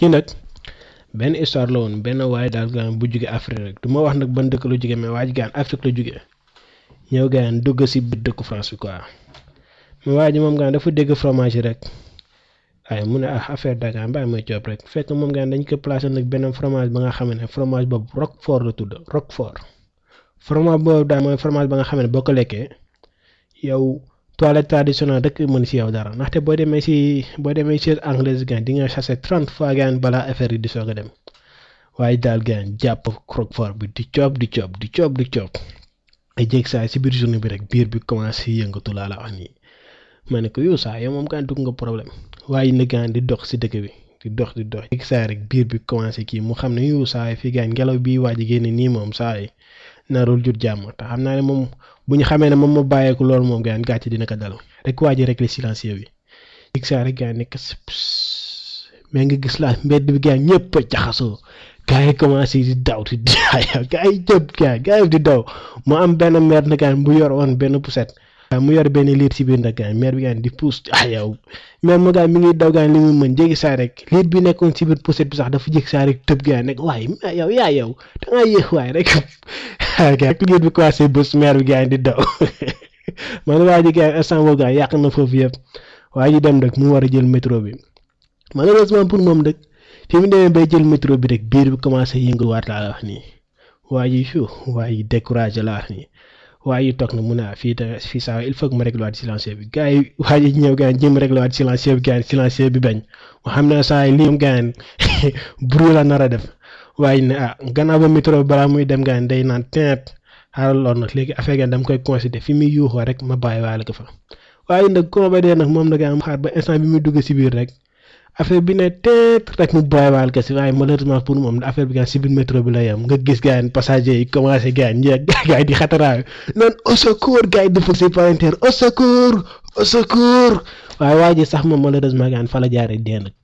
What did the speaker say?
kii nag benn histoire la woon benn waaye daal gaan bu jóge Afrique rek du ma wax nag ban dëkk la jóge mais waa ji gaan Afrique la jóge ñëw gaan dugg si biir dëkku France bi quoi mais waa ji moom gaan dafa dégg fromage rek waaye mu ne ah affaire dagaan bàyyi mooy coob rek fekk moom gaan dañ ko placé nag benn fromage ba nga xam ne fromage boobu Roquefort la tudd Roquefort fromage boobu daal mooy fromage ba nga xam ne boo ko lekkee yow toilette traditionnelle rek mën si yow dara ndaxte boo demee si boo demee si anglaise gaan di nga chassé trente fois gaan balaa affaire yi di soog a dem waaye daal gaan jàpp Roquefort bi di coob di coob di coob di coob ay jéeg saa si biir journée bi rek biir bi commencé yëngatu laa la wax nii ma ne ko yow saa yow moom gaan dugg nga problème waaye na gaan di dox si dëkk bi di dox di dox jéeg saa rek biir bi commencé kii mu xam ne yow saa yi fii gaan ngelaw bi waaj a génne nii moom saa yi narul jur jàmm te xam naa ne moom bu ñu xamee ne moom ma bàyyeeku loolu moom gaan gàcce dina ko dal rek waa ji rek le silencieux bi jéeg saa rek gaan nekk mais nga gis laa mbedd bi gaan ñëpp a jaxasoo gars yi commencé di daw di daw gars yi jëpp gars gars yi di daw mu am benn maire na gaan bu yor woon benn poussette mu yor benn liir si biir nag gaan maire bi gaan di pousse ah yow maire mu gaan mi ngi daw gaan li mu mën jéggi saa rek liir bi nekkoon si biir poussette bi sax dafa jéggi saa rek tëb gaan nekk waaye yow yaa yow da ngaa yéex waaye rek rek liir bi commencé bës maire bi gaan di daw man waa ji gaan instant boobu gaan yàq na foofu yëpp waa ji dem rek mu war a jël métro bi malheureusement pour moom rek fi mu demee bay jël métro bi rek biir bi commencé yënguwaat laa la wax nii waa ji fiu waa ji découragé laa wax nii waa ji toog na mu ne fii te fii saa il faut que ma réglé waat silencieux bi gars yi waa ji ñëw gars yi jéem réglé waat silencieux bi gars yi silencieux bi bañ mu xam ne saa yi lii moom gars yi bruit la nar a def waaye ne ah gannaaw ba métro bi balaa muy dem gars yi day naan teet xaaral lool nag léegi affaire gan dama koy considéré fi muy yuuxoo rek ma bàyyi waale ko fa waaye nag koo ba dee nag moom nag am xaar ba instant bi muy dugg si biir rek. affaire bi ne teet rek mu bàyyiwaal ko si waaye malheureusement pour moom affaire bi gaan si biir métro bi la yem nga gis gars yi passagers yi commencé gars yi ñeeg gars yi di xataraayu noonu au secours gars yi di fëgg si palanteer au secours au secours waaye waa ji sax moom malheureusement gaan fa la jaaree dee nag